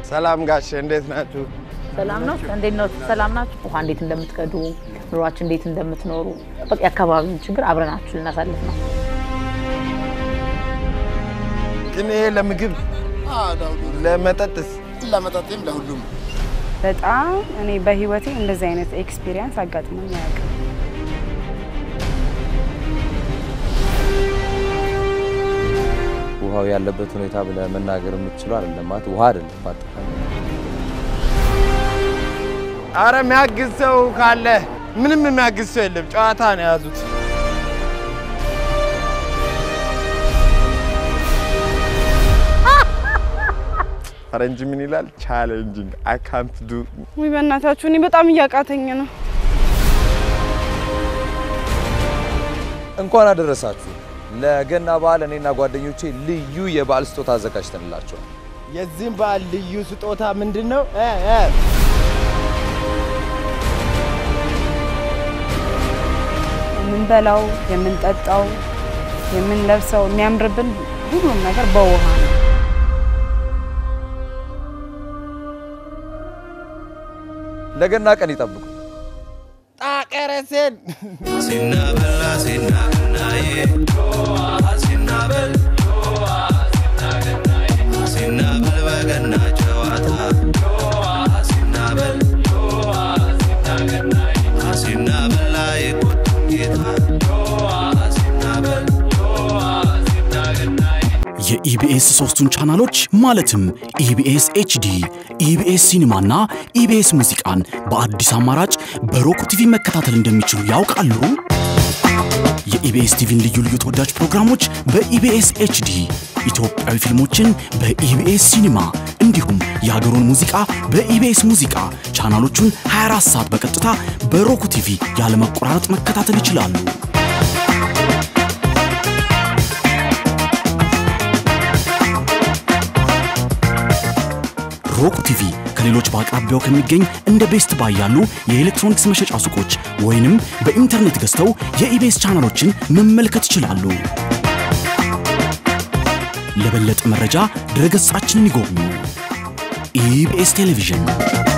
ሰላም ጋሼ፣ እንዴት ናችሁ? ሰላም ነው። እንዴት ነው? ሰላም ናችሁ? ውሃ እንዴት እንደምትቀዱ ኑሯችሁ እንዴት እንደምትኖሩ በቃ የአካባቢውን ችግር አብረናችሁ ልናሳልፍ ነው። ግን ይሄ ለምግብ ለመጠጥስ? ለመጠጥም ለሁሉም በጣም እኔ በህይወቴ እንደዚህ አይነት ኤክስፒሪየንስ አጋጥሞኝ አያውቅም። ውሃው ያለበት ሁኔታ ብለህ መናገር የምትችለው አይደለም። ማለት ውሃ አይደለም በአጠቃላይ አረ የሚያግዝ ሰው ካለ ምንም የሚያግዝ ሰው የለም። ጨዋታ ነው የያዙት። ፈረንጅ ምን ይላል? ቻሌንጂንግ አይ ካንት ዱ ውይ በእናታችሁ እኔ በጣም እያቃተኝ ነው። እንኳን አደረሳችሁ። ለገና በዓል እኔና ጓደኞቼ ልዩ የበዓል ስጦታ አዘጋጅተንላቸዋል። የዚህም በዓል ልዩ ስጦታ ምንድን ነው? እ እ የምንበላው፣ የምንጠጣው፣ የምንለብሰው የሚያምርብን ሁሉም ነገር በውሃ ነው። ለገና ቀን ይጠብቁ። ጣቀረሴን የኢቢኤስ ሶስቱን ቻናሎች ማለትም ኢቢኤስ ኤችዲ፣ ኢቢኤስ ሲኒማና ኢቢኤስ ሙዚቃን በአዲስ አማራጭ በሮክ ቲቪ መከታተል እንደሚችሉ ያውቃሉ? የኢቢኤስ ቲቪን ልዩ ልዩ ተወዳጅ ፕሮግራሞች በኢቢኤስ ኤችዲ፣ ኢትዮጵያዊ ፊልሞችን በኢቢኤስ ሲኒማ እንዲሁም የሀገሩን ሙዚቃ በኢቢኤስ ሙዚቃ ቻናሎቹን 24 ሰዓት በቀጥታ በሮክ ቲቪ ያለመቆራረጥ መከታተል ይችላሉ። ሮክ ቲቪ ከሌሎች በአቅራቢያው ከሚገኝ እንደ ቤስት ባይ ያሉ የኤሌክትሮኒክስ መሸጫ ሱቆች ወይንም በኢንተርኔት ገዝተው የኢቤስ ቻናሎችን መመልከት ይችላሉ። ለበለጠ መረጃ ድረገጻችንን ይጎብኙ። ኢቢኤስ ቴሌቪዥን